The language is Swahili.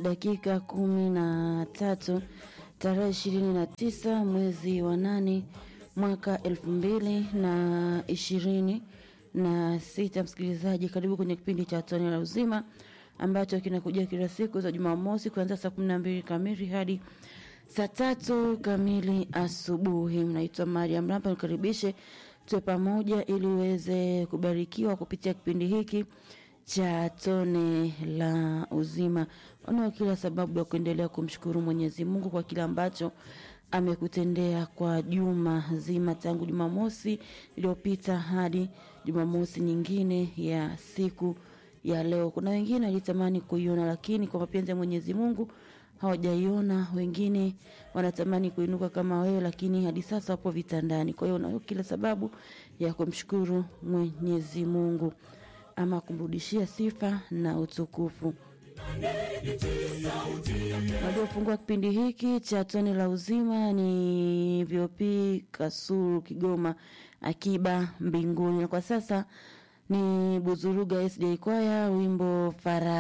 dakika kumi na tatu tarehe ishirini na tisa mwezi wa nane mwaka elfu mbili na ishirini na sita. Msikilizaji, karibu kwenye kipindi cha Tone la Uzima ambacho kinakuja kila siku za Jumamosi kuanzia saa kumi na mbili kamili hadi saa tatu kamili asubuhi. Mnaitwa Mariam Rapa, nikaribishe tuwe pamoja ili uweze kubarikiwa kupitia kipindi hiki cha Tone la Uzima. Unao kila sababu ya kuendelea kumshukuru Mwenyezi Mungu kwa kile ambacho amekutendea kwa juma zima tangu Jumamosi iliyopita hadi Jumamosi nyingine ya siku ya leo. Kuna wengine walitamani kuiona, lakini kwa mapenzi ya Mwenyezi Mungu hawajaiona. Wengine wanatamani kuinuka kama wewe, lakini hadi sasa wapo vitandani. Kwa hiyo unayo kila sababu ya kumshukuru Mwenyezi Mungu ama kumrudishia sifa na utukufu. Waliofungua kipindi hiki cha Tone la Uzima ni VOP Kasulu Kigoma, Akiba Mbinguni, na kwa sasa ni Buzuruga SJ Kwaya, wimbo Fara